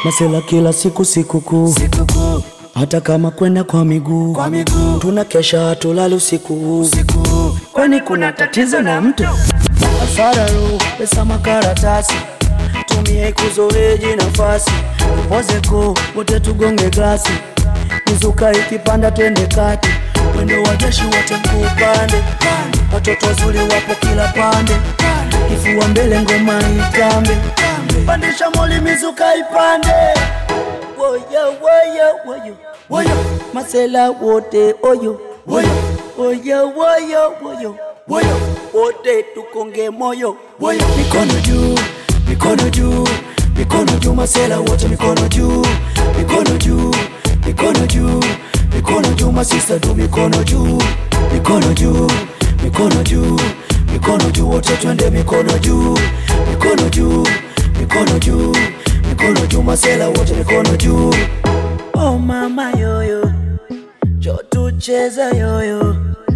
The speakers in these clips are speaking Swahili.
masela kila siku sikukuu sikukuu hata kama kwenda kwa miguu kwa miguu tuna kesha hatulali usiku usiku kwani kuna tatizo na mtu asararu pesa makaratasi tumie kuzoeji nafasi upozeko wote tugonge glasi mizuka ikipanda twende kati mwendo wa jeshi wote mkuupande watoto wazuri wapo kila pande kifua mbele ngoma itambe pandisha moli mizuka ipande woyo woyo woyo woyo masela wote oyo woyo woyo woyo woyo woyo wote tukonge moyo woyo mikono juu mikono juu mikono juu masela wote mikono juu mikono juu mikono juu mikono juu masista tu mikono juu mikono juu mikono juu mikono juu wote twende mikono juu mikono juu mikono juu mikono juu masela wote mikono juu oh mama yoyo jo tucheza yoyo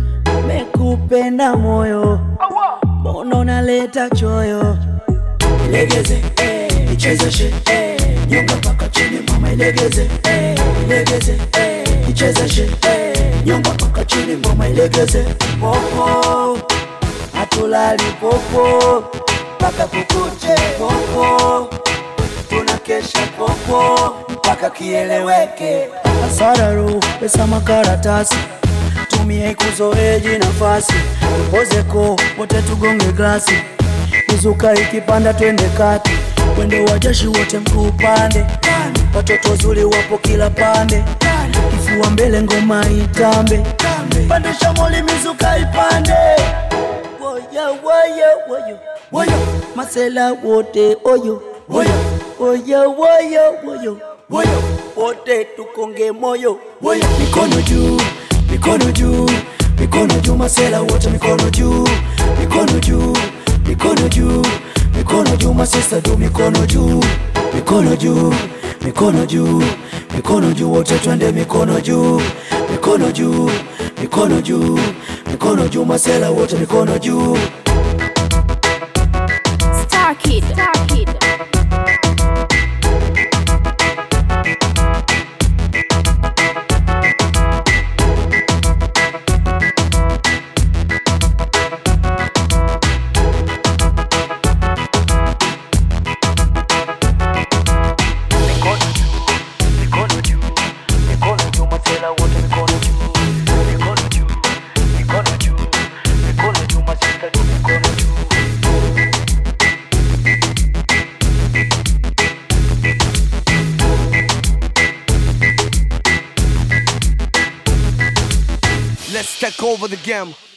mekupenda moyo mbona unaleta choyo ilegeze eh, ichezeshe eh, nyonga mpaka chini mama ilegeze eh, ilegeze eh, ichezeshe eh, nyonga mpaka chini mama ilegeze popo hatulali popo mpaka kukuche popo tunakesha popo mpaka kieleweke asararu pesa makaratasi tumie kuzoeji nafasi upozeko wote tugonge glasi mizuka ikipanda twende kati wendo wa jeshi wote mkuu pande watoto wazuri wapo kila pande kifua mbele ngoma itambe pandisha moli mizuka ipande woyo woyo woyo woyo masela wote oyo woyo woyo woyo woyo woyo wote tukonge moyo woyo mikono juu mikono juu mikono juu masela wote mikono juu mikono juu mikono juu mikono juu masista tu mikono juu mikono juu mikono juu mikono juu wote twende mikono juu mikono juu mikono juu mikono juu masela wote mikono juu Star Kid. Star Kid. Let's take over the game.